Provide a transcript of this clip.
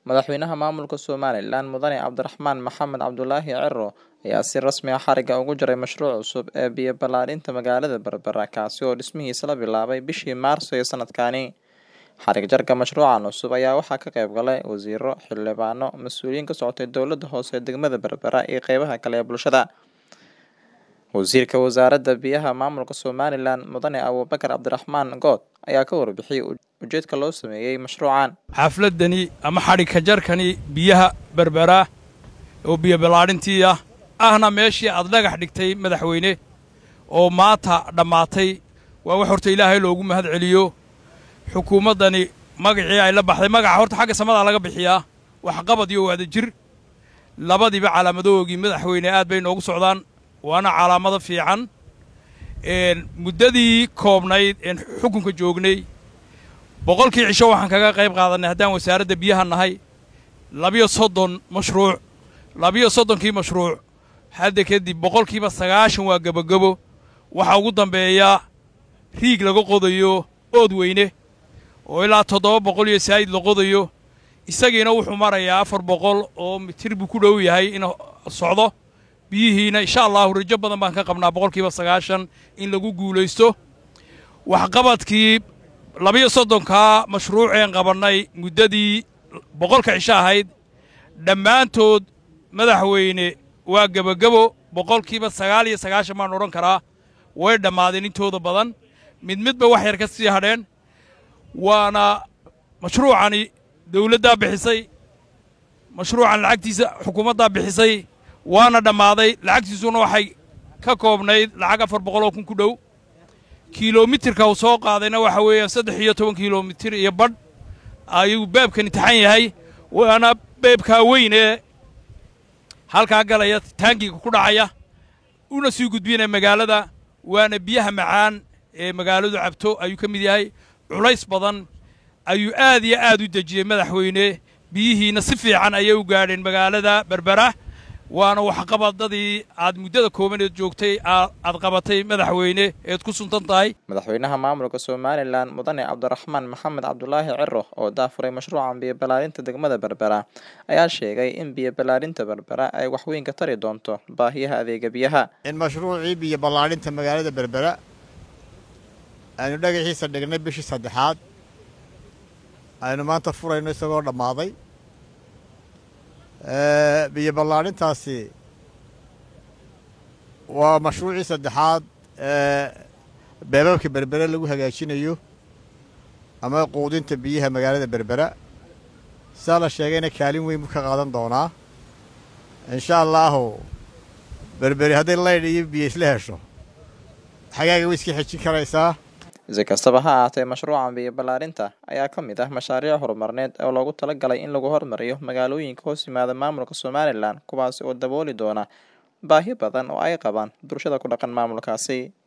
Madaxweynaha maamulka Somalilan Mudane Cabdiraxmaan Maxamed Cabdulaahi Ciro ayaa si rasmi ah xariga ugu jaray mashruuc cusub ee biyo ballaarinta magaalada Berbera kaasi oo dhismihiisa la bilaabay bishii Maarso ee sanadkani. Xarig jarka mashruucan cusub ayaa waxaa ka qayb galay wasiiro, xildhibaano, mas'uuliyiin ka socotay dowladda hoose ee degmada Berbera iyo qeybaha kale ee bulshada. Wasiirka Wasaaradda Biyaha Maamulka Somalilan Mudane Abuubakar Cabdiraxmaan Good ayaa ka warbixiyay ujeedka loo sameeyay mashruucan. xafladani ama xadhigka jarkani biyaha berbera oo biyo ballaadhintii ah ahna meeshii aad dhagax dhigtay madaxweyne oo maanta dhammaatay waa wax horta ilaahay loogu mahad celiyo xukuumaddani magacii ay la baxday magaca horta xagga samada laga bixiyaa waxqabad iyo wadajir labadiiba calaamadoogii madaxweyne aad bay noogu socdaan waana calaamado fiican muddadii koobnayd een xukunka joognay boqolkii cisho waxaan kaga qayb qaadannay haddaan wasaaradda biyaha nahay labiyo soddon mashruuc labiyo soddonkii mashruuc hadda kadib boqolkiiba sagaashan waa gebogebo waxaa ugu dambeeya riig laga qodayo ood weyne oo ilaa toddoba boqol iyo saa'id la qodayo isagiina wuxuu marayaa afar boqol oo mitir buu ku dhow yahay in socdo biyihiina insha allahu rajo badan baan ka qabnaa boqolkiiba sagaashan in lagu guulaysto waxqabadkii labiyo soddonkaa mashruuceen qabannay muddadii boqolka cisho ahayd dhammaantood madaxweyne waa gebogebo boqolkiiba sagaal iyo sagaashan baan odhan karaa way dhammaadeen intooda badan mid midba wax yar ka sii hadheen waana mashruucani dawladdaa bixisay mashruucan lacagtiisa xukuumaddaa bixisay waana dhammaaday lacagtiisuna waxay ka koobnayd lacag afar boqoloo kun ku dhow kilomitirka uu soo qaadayna waxa weeyaan saddex iyo toban kilomitir iyo badh ayuu beebkani taxan yahay waana beebkaa weyn ee halkaa galaya taangiga ku dhacaya una sii gudbinaya magaalada waana biyaha macaan ee magaaladu cabto ayuu ka mid yahay culays badan ayuu aad iyo aad u dejiyey madaxweyne biyihiina si fiican ayay u gaadheen magaalada berbera waana waxqabadadii aad muddada koobaneed joogtay aad qabatay madaxweyne eed ku suntan tahay madaxweynaha maamulka somalilan mudane cabdiraxmaan maxamed cabdulaahi ciro oo daafuray mashruucan biyo ballaarinta degmada berbera ayaa sheegay in biyo ballaarinta berbera ay waxweyn ka tari doonto baahiyaha adeega biyaha in mashruucii biyo ballaarinta magaalada berbera aynu dhagaxiisa dhignay bishii saddexaad aynu maanta furayno isagoo dhammaaday biyo ballaarintaasi waa mashruucii saddexaad ee beebabka berbera lagu hagaajinayo ama quudinta biyaha magaalada berbera sidaa la sheegayna kaalin weyn buu ka qaadan doonaa insha allaahu berberi hadday laydh iyo biyo isla hesho xagaaga way iska xejin karaysaa si kastaba ha ahaatee mashruucan biyo ballaarinta ayaa ka mid ah mashaariic horumarneed oo loogu talagalay in lagu horumariyo magaalooyinka hoos yimaada maamulka somalilan kuwaasi oo dabooli doona baahi badan oo ay qabaan bulshada ku dhaqan maamulkaasi